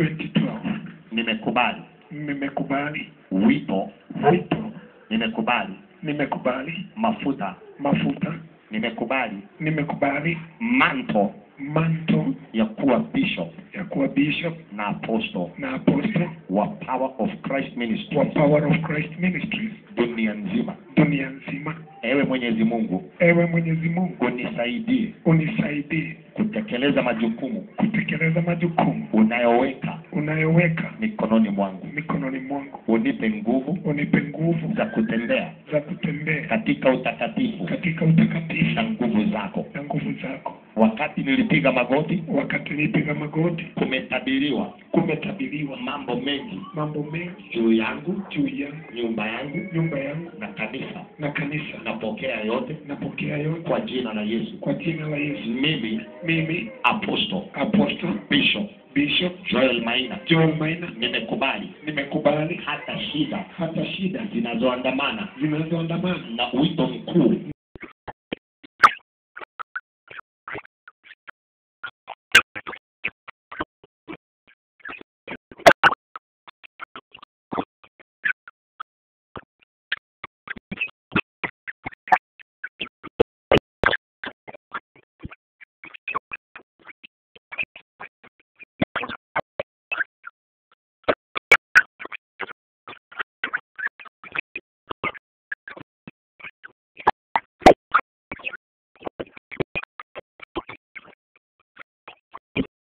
2012 nimekubali nimekubali wito wito nimekubali nimekubali mafuta mafuta nimekubali nimekubali manto manto ya kuwa bishop ya kuwa bishop na apostle na apostle wa power of christ ministry wa power of christ ministries dunia nzima dunia nzima ewe mwenyezi mungu ewe mwenyezi mungu unisaidie unisaidie kutekeleza majukumu kutekeleza majukumu unayoweka unayoweka mikononi mwangu mikononi mwangu unipe nguvu unipe nguvu za kutembea za kutembea katika utakatifu katika utakatifu na nguvu zako na nguvu zako wakati nilipiga magoti wakati nipiga magoti kumetabiriwa kumetabiriwa mambo mengi mambo mengi juu yangu juu yangu nyumba yangu nyumba yangu na kanisa na kanisa napokea yote napokea yote kwa jina la yesu kwa jina la yesu mimi mimi apostle apostle bishop bishop joel maina joel maina nimekubali nimekubali hata shida hata shida zinazoandamana zinazoandamana na wito mkuu